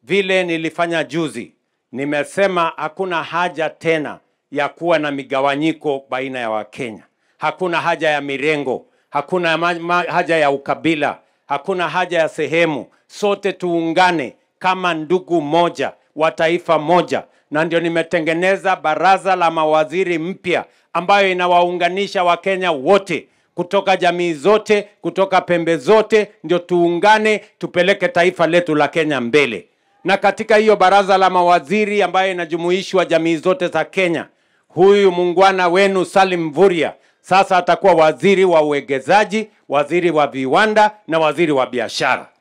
vile nilifanya juzi, nimesema hakuna haja tena ya kuwa na migawanyiko baina ya Wakenya. Hakuna haja ya mirengo, hakuna ma- ma- haja ya ukabila, hakuna haja ya sehemu. Sote tuungane kama ndugu moja wa taifa moja, na ndio nimetengeneza baraza la mawaziri mpya ambayo inawaunganisha Wakenya wote kutoka jamii zote, kutoka pembe zote, ndio tuungane tupeleke taifa letu la Kenya mbele. Na katika hiyo baraza la mawaziri ambayo inajumuishwa jamii zote za Kenya, huyu muungwana wenu Salim Mvurya sasa atakuwa waziri wa uwekezaji, waziri wa viwanda na waziri wa biashara.